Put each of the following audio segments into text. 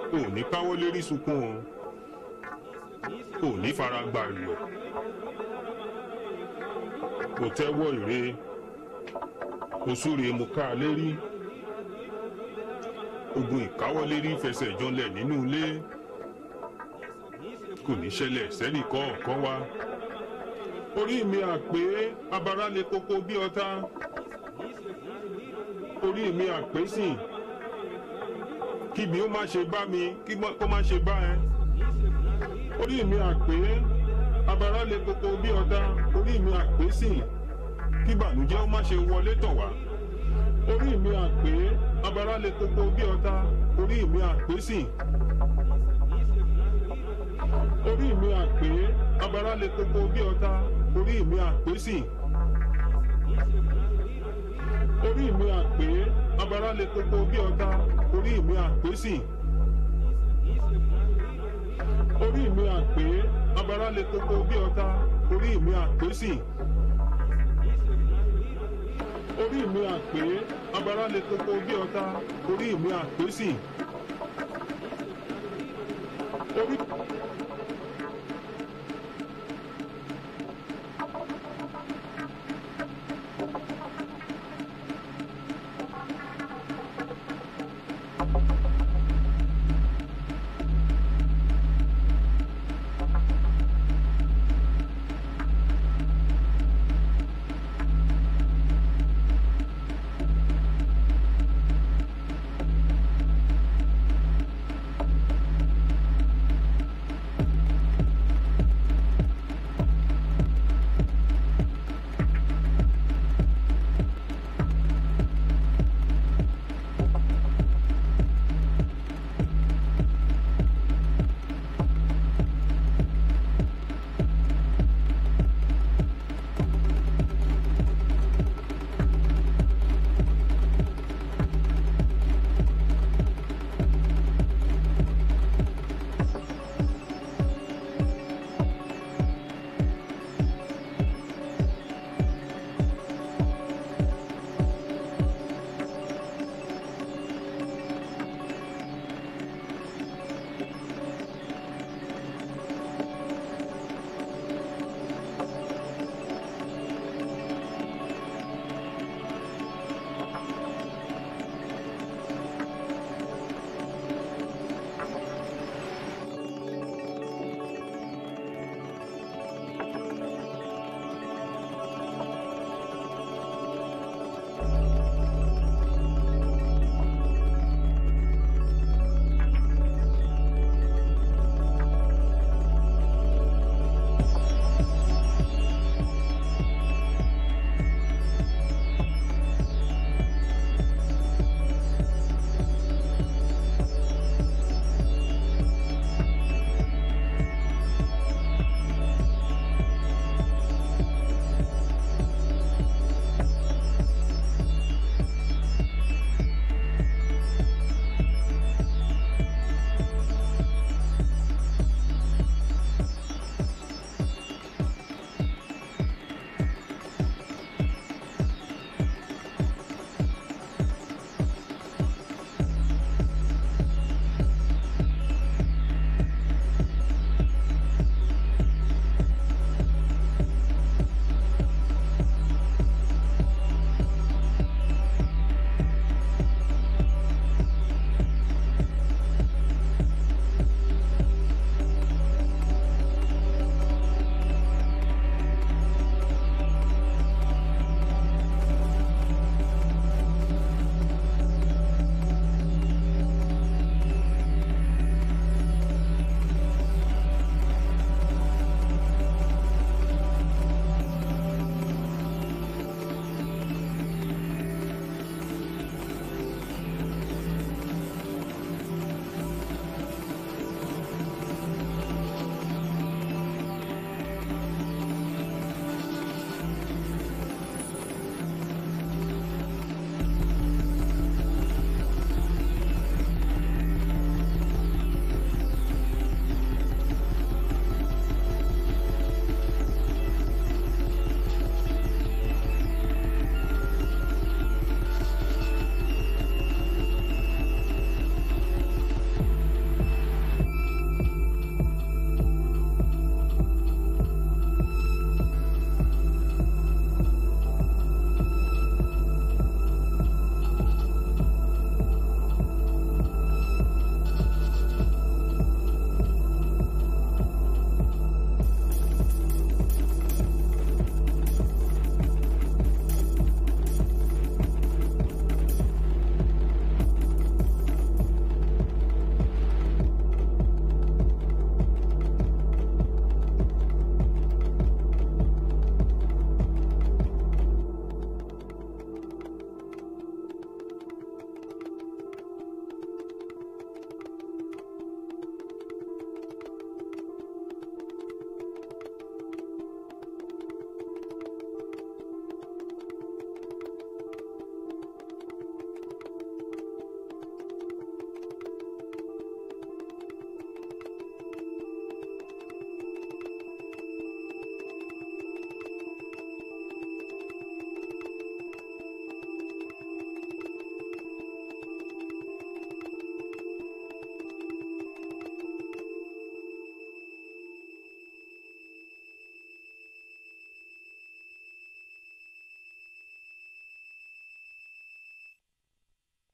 ò ní káwọ́ lérí sunkún o ò ní fara gba ìwẹ̀ kò tẹ́wọ́ ìre kò súre mo ká a lérí ogun ìkáwọ́lérí fẹsẹ̀ janlẹ̀ nínú ilé kò ní ṣẹlẹ̀ sẹ́nì kọ̀ọ̀kan wa orí mi àpé abara le koko bí ọ̀tá orí mi àpé sìn kíbi ó má ṣe bá mi kí kó má ṣe bá ẹ orí mi àpé abara le koko bí ọ̀tá orí mi àpé sìn kí bànújẹ́ ó má ṣe wọlé tọ̀ wá orí mi àpé abara le koko bí ọ̀tá orí mi àpé sìn orí mi àpé abara le koko bí ọ̀tá orí mi àpé sìn orí mi àpé abara le koko bí ọ̀tá orí mi àpé sìn orí mi àpé abara le koko bí ọ̀tá orí mi àpé sìn orí mi àpé abara le koko bí ọ̀tá orí mi àpé sìn orí.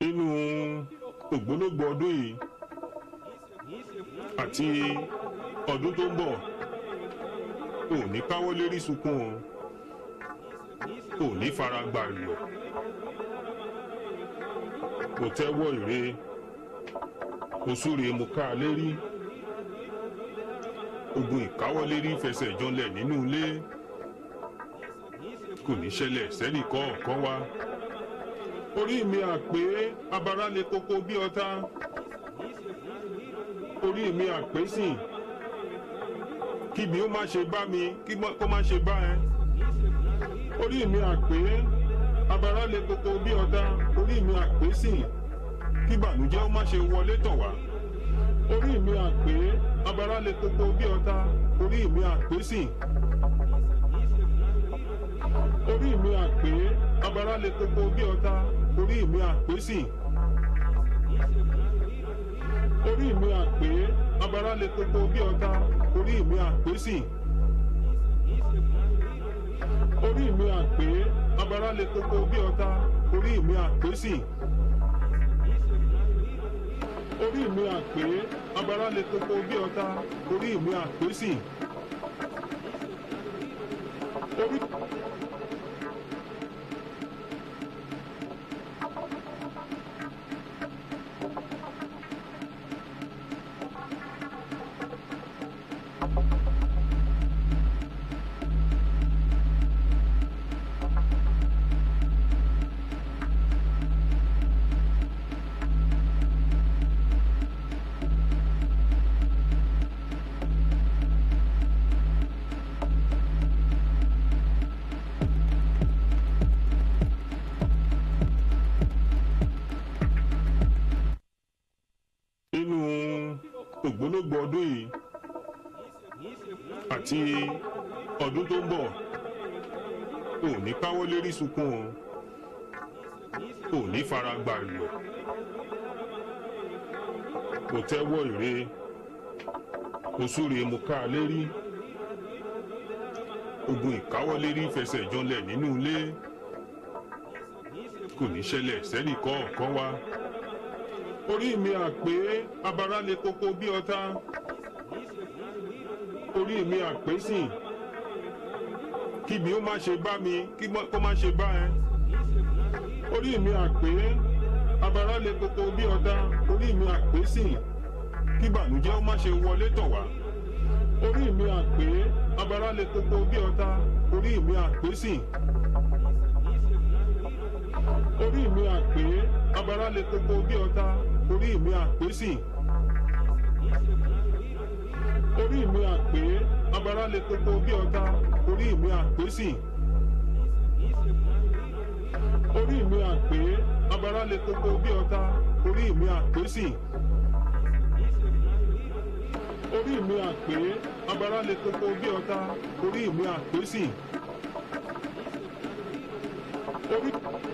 inú ògbólógbò ọdún yìí àti ọdún tó ń bọ̀ ò ní káwọ́ lérí sunkún o ò ní fara gbà lò kò tẹ́wọ́ ìre òsúre mo ká a lérí ogun ìkáwọ́lérí fẹsẹ̀ janlẹ̀ nínú ilé kò ní ṣẹlẹ̀ sẹ́nì kọ̀ọ̀kan wa orí mi àpé abara le koko bí ọ̀tá orí mi àpé sìn kíbi ó má ṣe bá mi kí kó má ṣe bá ẹ orí mi àpé abara le koko bí ọ̀tá orí mi àpé sìn kí bànújẹ́ ó má ṣe wọlé tọ̀ wá orí mi àpé abara le koko bí ọ̀tá orí mi àpé sìn orí mi àpé abara le koko bí ọ̀tá orí mi àpé sìn orí mi àpé abara le koko bí ọ̀tá orí mi àpé sìn orí mi àpé abara le koko bí ọ̀tá orí mi àpé sìn orí mi àpé abara le koko bí ọ̀tá orí mi àpé sìn orí. nínú ògbólógbò ọdún yìí àti ọdún tó ń bọ̀ ò ní káwọ́ lérí sunkún o ò ní fara gbà lò kò tẹ́wọ́ ìre òsúre mo ká a lérí ogun ìkáwọ́lérí fẹsẹ̀ janlẹ̀ nínú ilé kò ní ṣẹlẹ̀ sẹ́nì kọ̀ọ̀kan wa orí mi àpé abara le koko bí ọ̀tá orí mi àpé sìn kíbi ó má ṣe bá mi kí kó má ṣe bá ẹ orí mi àpé abara le koko bí ọ̀tá orí mi àpé sìn kí bànújẹ́ ó má ṣe wọlé tọ̀ wá orí mi àpé abara le koko bí ọ̀tá orí mi àpé sìn orí mi àpé abara le koko bí ọ̀tá orí mi àpé sìn orí mi àpé abara le koko bí ọ̀tá orí mi àpé sìn orí mi àpé abara le koko bí ọ̀tá orí mi àpé sìn orí mi àpé abara le koko bí ọ̀tá orí mi àpé sìn orí.